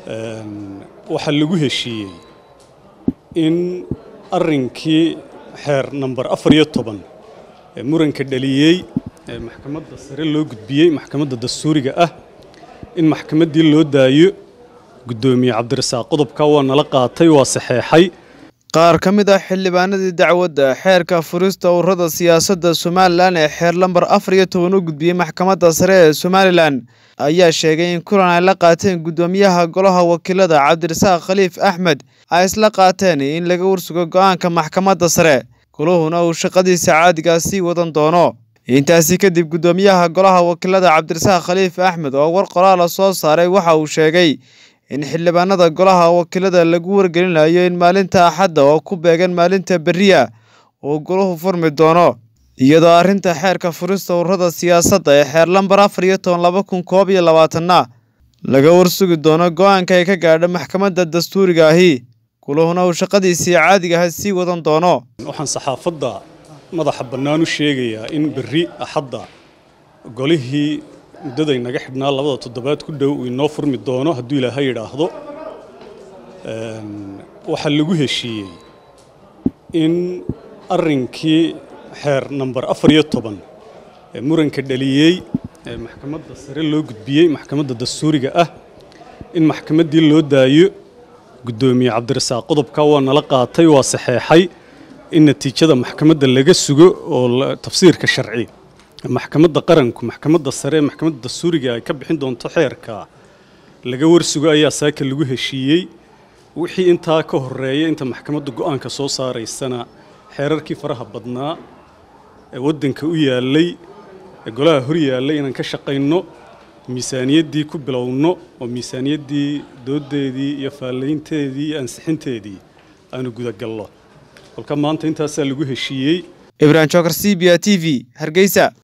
waxaa lagu heshiiyey in arrinkii xeer namber afar iyo toban ee muranka dhaliyey ee maxkamadda sare loo gudbiyey maxkamadda dastuuriga ah in maxkamaddii loo daayo guddoomiye cabdirasaaq qodobka waa nala qaatay waa saxeexay qaar ka mid ah xildhibaanadii dacwadda xeerka furista ururada siyaasadda somalilan ee xeer lambar afar iyo toban u gudbiyey maxkamadda sare ee somalilan ayaa sheegay in kulan ay la qaateen guddoomiyaha golaha wakiilada cabdirasaaq khaliif axmed ay isla qaateen in laga warsugo go'aanka maxkamadda sare goluhuna uu shaqadiisa caadigaa sii wadan doono intaasi kadib guddoomiyaha golaha wakiilada cabdirasaaq khaliif axmed oo war qoraala soo saaray waxa uu sheegay in xildhibaanada golaha wakiilada lagu wargelinayo in maalinta axadda oo ku beegan maalinta beriya uu goluhu furmi doono iyadoo arrinta xeerka furista ururada siyaasadda ee xeer lambar afar iyo toban laba kun koob iyo labaatanna laga warsugi doono go-aanka ay ka gaadho maxkamadda dastuuriga ahi guluhuna uu shaqadiisii caadigaha sii wadan doono waxaan saxaafadda madaxa bannaan u sheegayaa in berri axadda golihii muddaday naga xidhnaa labada toddobaad ku dhow uu inoo furmi doono hadduu ilaahay yidhaahdo waxaa lagu heshiiyey in arrinkii xeer namber afar iyo toban ee muranka dhaliyey ee maxkamadda sare loo gudbiyey maxkamadda dastuuriga ah in maxkamaddii loo daayo guddoomiye cabdirasaaq qodobka waa nala qaatay waa saxeexay in natiijada maxkamadda laga sugo oo tafsiirka sharci maxkamadda qaranku maxkamadda sare ee maxkamadda dastuuriga ay ka bixin doonto xeerka laga warsugo ayaa saaka lagu heshiiyey wixii intaa ka horeeya inta maxkamadda go-aanka soo saaraysana xeerarkii faraha badnaa ee waddanka u yaallay ee golaha hor yaallay inaan ka shaqayno miisaaniyaddii ku bilowno oo miisaaniyaddii dooddeedii iyo faallaynteedii iyo ansixinteedii aanu gudagalno kolka maanta intaasaa lagu heshiiyey ibrahim jokar c b a t v hargeysa